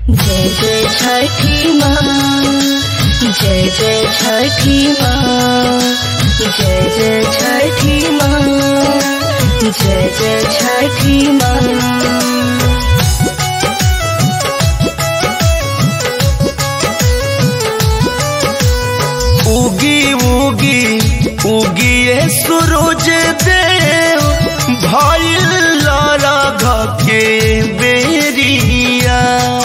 जय जय छठी माँ जय जय छठी माँ जय जय छठी माँ जय जय छठी माँ उगी उगी उगिए सूरज देव भइल लरघ के बेरिया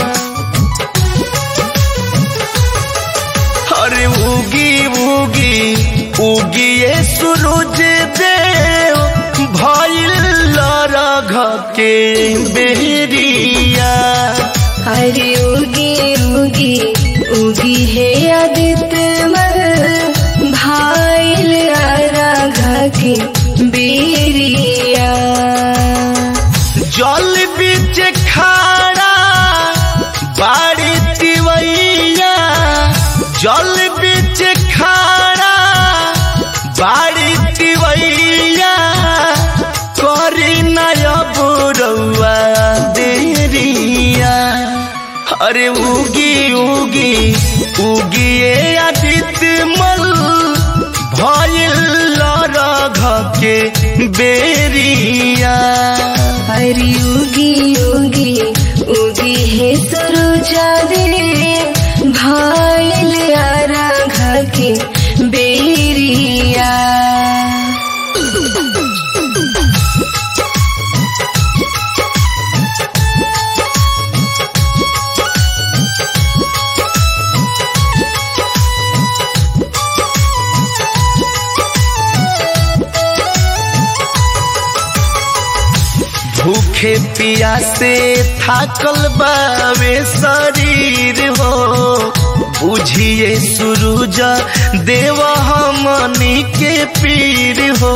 अरे उगी उगी उगिए सूरज देव भइल लरघ के बेरिया हरि उगी उगी उगी है आदित्य मर भाईल राघा की बेरिया जल बीच खाड़ा बाड़ी तिवैया जल बीच खाड़ा बाड़ी तिवैया करी नयब रउआ देरिया अरे उगी उगी उगिए आदित्य मल भइल लरघ के बेरिया हरि उगी उगी उगी है सरोजा दे भाईल राघा की बेरिया भूखे पियासे थाकल बावे शरीर हो बुझिए सूरज देव हमनी के पीर हो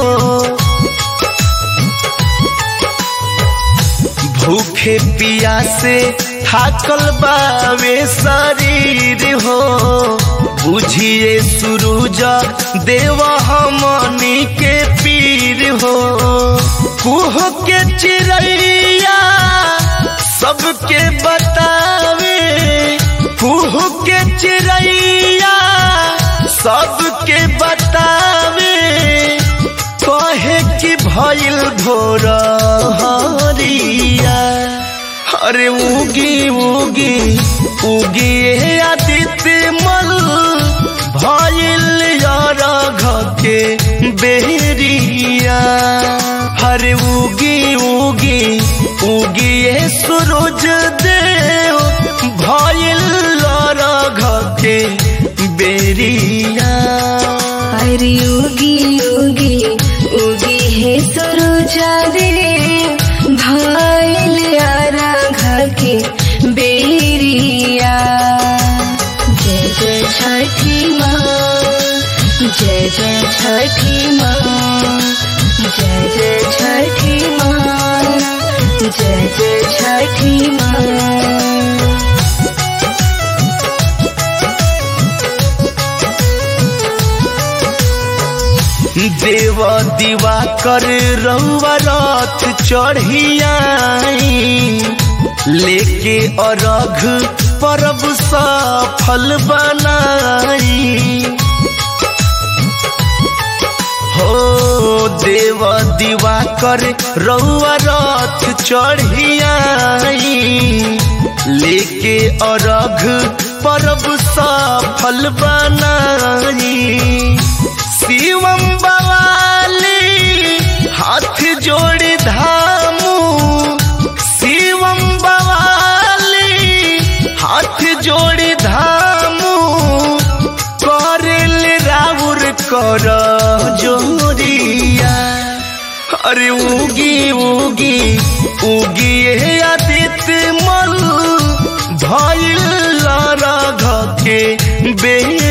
भूखे पियासे थाकल बावे शरीर हो बुझिए सूरज देव हमनी के पीर हो कुह के चिड़ैया सबके बतावे कुह के चिड़ैया सबके बतावे कहे कि भइल भोर हरिया अरे उगी उगी उगी हे आदित्य मल भइल रघ के बेरिया हरे उगी उगी उगी हे सूरज देव भइल रघ के बेरिया हरि उगी उगी उगी है सरोजा दे भाईल राघा के बेरिया जय जय छठी माँ जय जय छठी माँ जय जय छठी माँ जय जय छठी माँ देव दीवा कर रउआ रथ चढ़ियाई लेके अरघ परब सफल बनाई हो देव दीवा कर रउआ रथ चढ़ियाई लेके अरघ परब सफल बनाई शिवम बवाली हाथ जोड़ी धामू शिवम बवाली हाथ जोड़ी धामू करेल राउर कर जोरिया अरे उगी उगी उगी हे आदित्य मल भइल रघ के बे